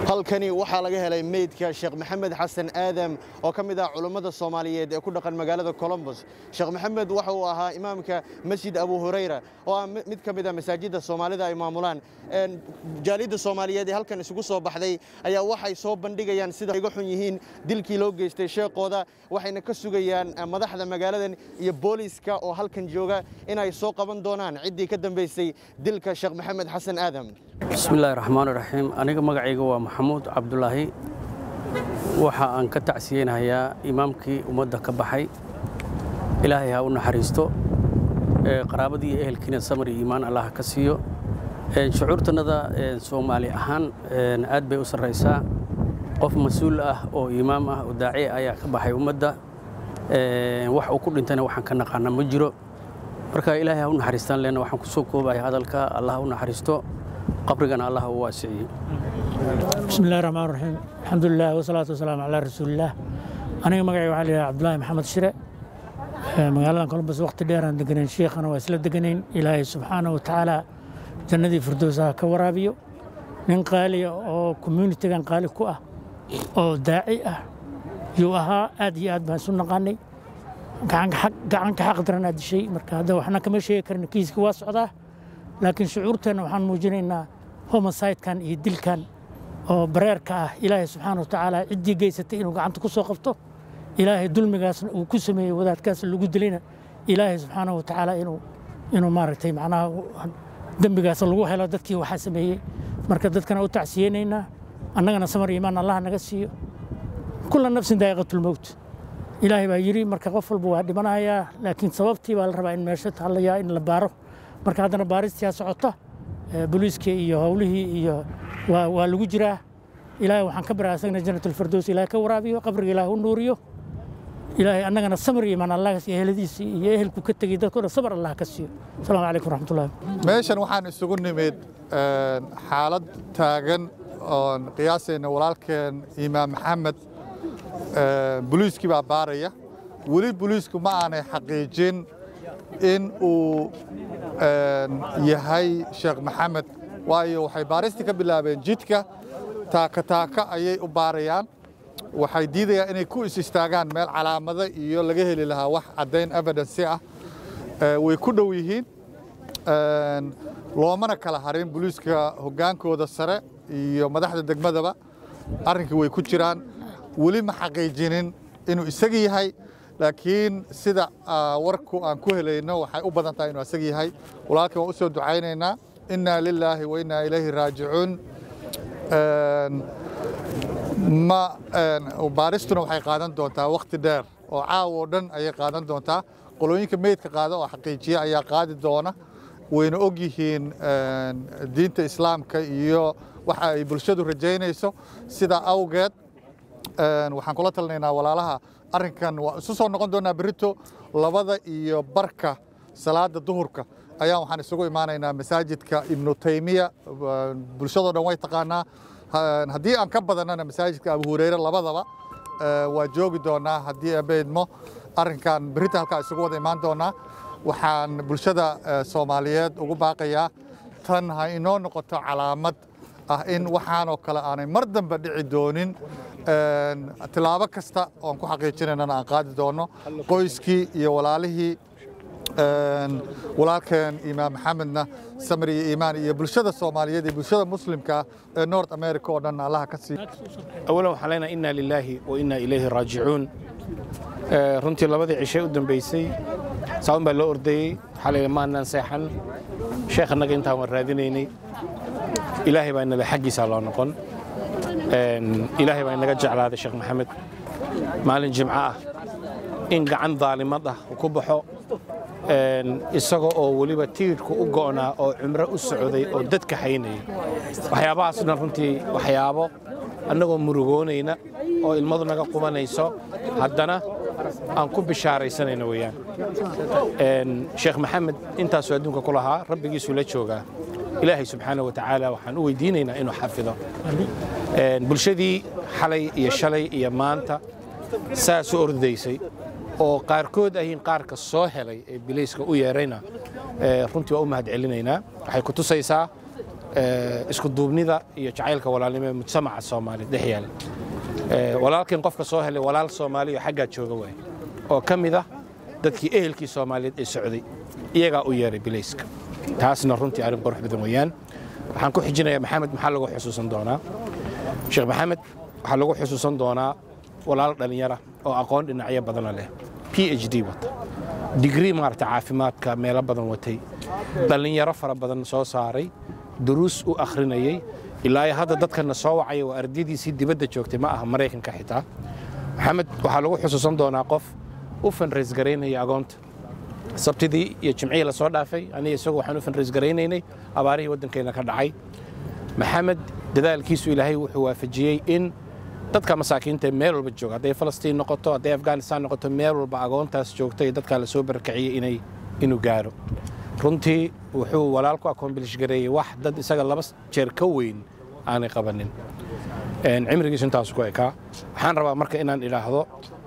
halkani waxaa laga helay meydka sheekh maxamed xasan aadam oo ka mid ah culummada soomaaliyeed ee ku dhaqan magaalada colombos sheekh maxamed waxa uu ahaa imaamka masjid abu hurayra oo ah mid ka mid a masaajidda soomaalida ay maamulaan jaalidda soomaaliyeed ee halkan isugu soo baxday ayaa waxay soo bandhigayaan sida iga xun yihiin dilkii loo geystay sheekooda waxayna ka sugayaan madaxda magaaladan iyo booliiska oo halkan jooga inay soo qaban doonaan ciddii ka dambaysay dilka sheekh maxamed xasan aadam bismillaahi raxmaan raxiim aniga magacayga waa maxamuud cabdulaahi waxa aan ka tacsiyeynahayaa imaamkii ummadda ka baxay ilaahay ha u naxariisto qaraabadii iyo ehelkiina samar iyo iimaan allah ka siiyo shucuurtannada soomaali ahaan aad bay u sarraysaa qof mas-uul ah oo imaam ah oo daaci ayaa ka baxay ummadda wax uu ku dhintayna waxaan ka naqaana ma jiro marka ilaahay ha u naxariistaan leenna waxaan ku soo koobaya hadalka allah ha u naxariisto qabrigana allah u waasiciyey bismi illahi raxmaan raxiim alxamdulilah wasalaatu wasalaamu calaa rasuulillaah aniga magacay waxaa layihaha cabdulaahi maxamed shire magaaladan colombos waqti dheeraan deganayn sheikhana waa isla deganayn ilaahay subxaana wa tacaala jannadii firdowsaha ka waraabiyo nin qaaliya oo communitigan qaali ku ah oo daaci ah yuu ahaa aad iyo aad baan isu naqaanay gacanka xaq daran aad dishay marka hadda waxna kama sheegi karin kiiska waa socdaa laakiin shucuurteenna waxaan muujinaynaa homosaydkan iyo dilkan oo bareerka ah ilaahay subxaana wa tacaala ciddii geysatay inuu gacanta ku soo qabto ilaahay dulmigaasna uu ku sameeyey wadaadkaas lagu dilayna ilaahay subxaana wa tacaala inuu inuu maaragtay macnaha dembigaas lagu helo dadkii waxaa sameeyey marka dadkana u tacsiyeynaynaa annagana samar iimaan allah naga siiyo kulla nafsin daa'iqatulmowt ilaahay baa yidhi marka qof walba waa dhimanayaa laakiin sababtii baa la rabaa in meesha tallayaa in la baaro marka haddana baaristii socota booliiskii iyo howlihii iyo waa lagu jiraa ilaahay waxaan ka baraa asagna janatulfardows ilaahay ka waraabiyo qabriga ilaahay u nuuriyo ilaahay annagana samar iyo imaan allah iyo eheladiisii iyo ehelku ka tegey dadkoo dhan sabar allah ka siiyo asalaamu calaykum raxmatullahi meeshan waxaan isugu nimid xaalad taagan oon qiyaasayna walaalkeen imaam maxamed boliiskii baa baaraya weli boliisku ma aanay xaqiijin in uu yahay sheekh maxamed waayo waxay baaristii ka bilaabeen jidka taaka taaka ayay u baarayaan waxay diidayaan inay ku is istaagaan meel calaamado iyo laga heli lahaa wax caddayn evidensi ah way ku dhow yihiin loomana kala harin boliiska hoggaankooda sare iyo madaxda degmadaba arrinkii way ku jiraan weli ma xaqiijinin inuu isaga yahay laakiin sida warku aan ku helayno waxay u badan tahay inuu isaga yahay walaalkii waan u soo ducaynaynaa innaa lilaahi wa innaa ilayhi raajicuun ma baaristuna waxay qaadan doontaa wakhti dheer oo caawa oo dhan ayay qaadan doontaa qolooyinka meydka qaada oo xaqiijiya ayaa qaadi doona wayna og yihiin diinta islaamka iyo waxa ay bulshadu rajaynayso sidaa awgeed waxaan kula talinaynaa walaalaha arrinkan waa isu soo noqon doonaa berito labada iyo barka salaada duhurka ayaa waxaan isugu imaanaynaa masaajidka ibnu taymiya bulshadoo dhan way taqaanaa haddii aan ka badannana masaajidka abu hureyre labadaba waa joogi doonaa haddii abeydmo arrinkan berita halkaa isugu wada imaan doonaa waxaan bulshada soomaaliyeed ugu baaqayaa tan ha inoo noqoto calaamad ah in waxaanoo kale aanay mar dambe dhici doonin tilaabo kasta oon ku xaqiijinaynana aan qaadi doono qoyskii iyo walaalihii walaalkeen imaam maxamedna samir iyo iimaan iyo bulshada soomaaliyeed iyo bulshada muslimka ee north america oo dhan allaha ka sii awalan waxaan leenahay inna lilaahi wa inna ilayhi raajicuun runtii labadii cishay u dambaysay saaban baa loo ordayey waxaa la yidhi maannaan seexan sheekh annaga intaan waan raadinaynay ilaahay baa inaba xaggiisaa loo noqon ilaahay baa inaga jeclaaday sheekh maxamed maalin jimco ah in gacan daalimad ah ku baxo isaga oo weliba tiirhku u go'naa oo cumro u socday oo dadka haynaya waxyaabahaas dhan runtii waxyaabo annagoo murugoonayna oo ilmadu naga qubanayso haddana aan ku bishaaraysanayno weeyaan sheekh maxamed intaasuu adduunka ku lahaa rabbigiisuu la joogaa ilaahay subxaana wa tacaala waxaan u weydiinaynaa inuu xafido bulshadii xalay iyo shalay iyo maanta saas u ordaysay oo qaarkood ahiin qaarka soo helay ee bilayska u yeerayna runtii waa u mahad celinaynaa waxay ku tusaysaa isku duubnida iyo jacaylka walaalnimo ee mujtamaca soomaaliya dhex yaala walaalkan qofka soo helay walaal soomaaliya oo xaggaa jooga waay oo ka mid ah dadkii ehelkii soomaaliyeed ee socday iyagaa u yeeray bilayska taasna runtii arrin qurux badan weeyaan waxaan ku xijinayaa maxamed maxaa lagu xusuusan doonaa sheekh maxamed waxaa lagu xusuusan doonaa walaal dhallinyara oo aqoon dhinacyo badana leh p h d wata digrii maarata caafimaadka meelo badan watay dhallinyaro fara badan soo saaray duruus u akhrinayay ilaa hadda dadkana soo wacaya waa ardaydiisii dibadda joogtay ma aha maraykanka xitaa maxamed waxaa lagu xusuusan doonaa qof u fanrays garaynaya agoonta sabtidii iyo jimcihii la soo dhaafay aniga isagu waxaan u fanrays garaynaynay abaarihii waddankeenna ka dhacay maxamed dadaalkiisu ilaahay wuxuu waafajiyey in dadka masaakiinta meel walba jooga hadday falastiin noqoto hadday afghanistan noqoto meel walba agoontaas joogta iyo dadkaa la soo barakiciyey inay inuu gaaro runtii wuxuu walaalku akoombilish gareeyey wax dad isaga laba jeer ka weyn aanay qabanin cimrigiisu intaasu ku ekaa waxaan rabaa marka inaan idhaahdo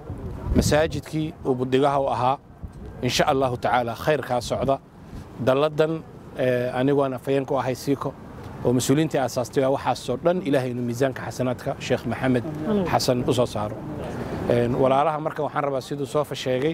masaajidkii uu budigaha u ahaa insha allahu tacaala khayrkaa socda dalladan aniguaan afayeenku ahay siiko oo mas-uuliyiintii aasaastay waa waxaasoo dhan ilaahay inuu miisaanka xasanaadka sheekh maxamed xasan u soo saaro walaalaha marka waxaan rabaa siduu soofa sheegay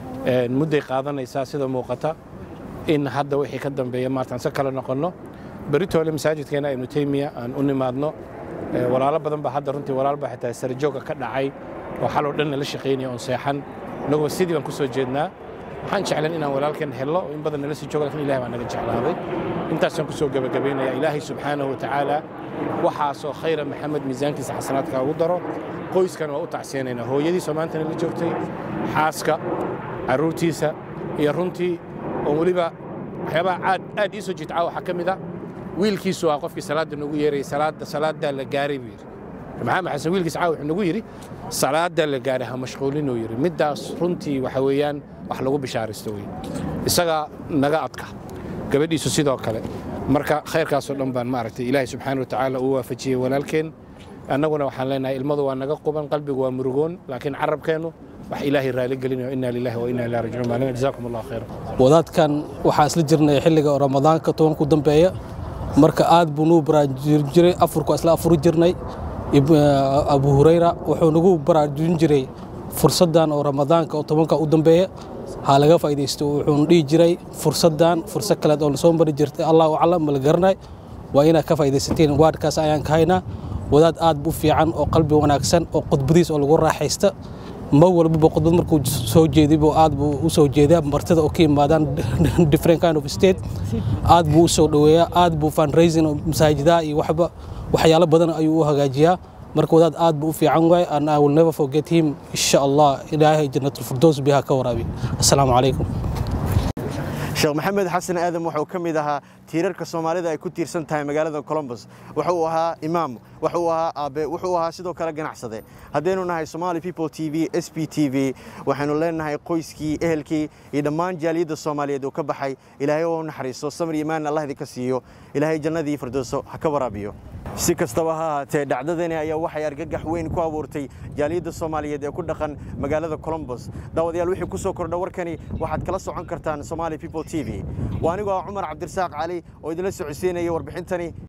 mudday qaadanaysaa sida muuqata in hadda wixii ka dambeeya maarta aan se kale noqonno beritoole masaajidkeena ibnu taymiya aan u nimaadno walaalo badan baa hadda runtii walaal baa xitaa sarjooga ka dhacay oo xaloo dhanna la shaqaynaya oon seexan innaguba sidii baan ku soo jeednaa waxaan jeclan inaan walaalkeen hello in badan nala sii joogo lakin ilahi baa naga jeclaaday intaasaan ku soo gebagabaynaya ilaahay subxaanahu watacaala waxaasoo khayra maxamed miisaankiisa xasanaadka ugu daro qoyskan waa u tacsiyanaynaa hooyadiisoo maantana la joogtay xaaska carruurtiisa iyo runtii oo weliba waxyaabaha aad aad ii soo jiitcaa waxaa ka mid a wiilkiisu waa qofkii salaadda nagu yeerayay salaadda salaaddaa la gaaray buu yidhi maxamed xasan wiilkiis caawa wuxuu nagu yidhi salaaddaa la gaaray ha mashquulinuu yidhi middaas runtii waxa weeyaan wax lagu bishaaraysto wey isagaa naga adka gabadhiisu sidoo kale marka khayrkaasoo dhan baan maaragtay ilaahay subxaana watacaala uu waafajiyey walaalkeen annaguna waxaan leenahay ilmadu waa naga quban qalbigu waa murugoon laakiin carabkeennu wax ilaahay raali gelinayo inna lillahi wa inna ilaihi rajicuun maalin jazaakum allah khayra wadaadkan waxaa isla jirnay xilliga ramadaanka tobanku dambeeya marka aad buu nuu baraarujin jiray afurku isla afuri jirnay abu hurayra wuxuu nagu baraarujin jiray fursaddan oo ramadaanka oo tobanka u dambeeya ha laga faa'iidaysto wuxuuna dhihi jiray fursaddan fursad kaleed oo lasoo mari jirtay allahu aclam ma la garanay waa inaad ka faa'iidaysatiin waadhkaas ayaan ka haynaa wadaad aad bu fiican oo qalbi wanaagsan oo khudbadiis oo lagu raaxaysta ma walbaba khudbad markuu soo jeedibo aad buu u soo jeedaa martida oo ka yimaadaan different kind of state aad buu u soo dhoweeyaa aad buu fundraising oo masaajidaha iyo waxba waxyaalo badan ayuu u hagaajiyaa marka wadaad aad buu u fiican waay and I will never forget him insha Allah ilaahay jannatul firdaws biha ka waraabi assalaamu calaykum sheekh maxamed xasan aadam wuxuu ka mid ahaa tiirarka soomaalida ay ku tiirsan tahay magaalada colombos wuxuu ahaa imaam wuxuu ahaa aabe wuxuu ahaa sidoo kale ganacsade haddaynu nahay somali people t v s b t v waxaynu leenahay qoyskii ehelkii iyo dhammaan jaaliyadda soomaaliyeed uu ka baxay ilaahay oo naxariisto samir imaan allah idinka siiyo ilaahay jannadii firdowso ha ka waraabiyo si kastaba ha ahaatee dhacdadani ayaa waxay argagax weyn ku abuurtay jaaliyadda soomaaliyeed ee ku dhaqan magaalada colombos daawadayaal wixii ku soo kordha warkani waxaad kala socon kartaan somali people t v waa anigoo ah cumar cabdirasaaq cali oo idinla socodsiinaya warbixintani